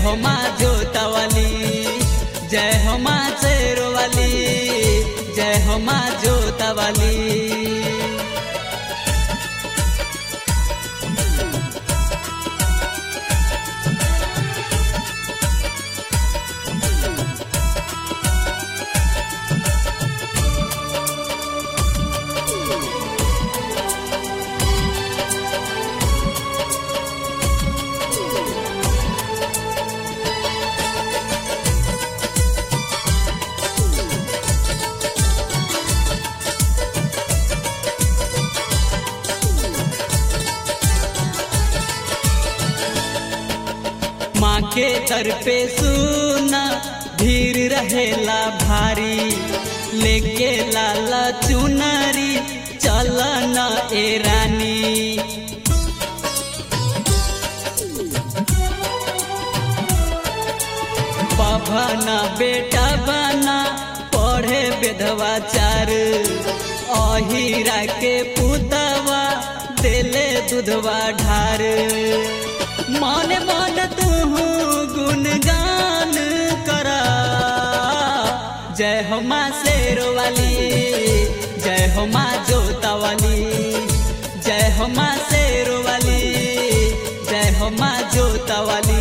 हो माँ जोतवाली जय हो माँ शेरवाली जय हो माँ जोतवाली माँ के दर पे सुना भीड़ रहेला भारी लेके लाला चुनरी चल न ए रानी पभना बेटा बना पढ़े बेधवाचार अहिरा के पुतवा देले दूधवा ढार मन मन तू गुणगान करा जय हो माँ शेरवाली जय हो माँ जोतावाली जय हो माँ शेरवाली जय हो माँ जोतावाली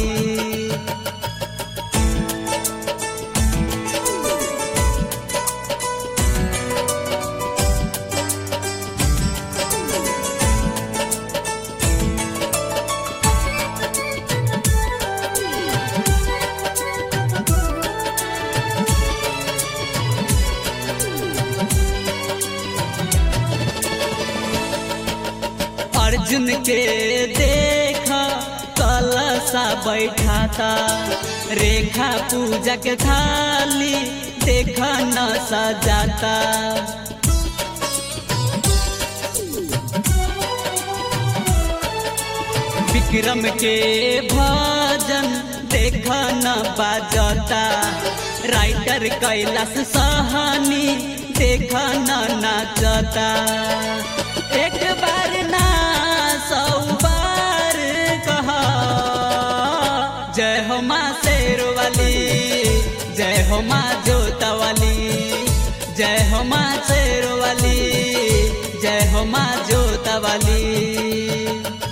अर्जुन के देखा कलसा बैठाता रेखा पूजा के थाली देखा न सजाता विक्रम के भजन देखा न बाजता राइटर कैलाश सहानी देखा न नाचता एक बार ना सौ बार कहा जय हो माँ शेरवाली जय हो माँ जोतवाली जय हो माँ शेरवाली जय हो माँ जोतवाली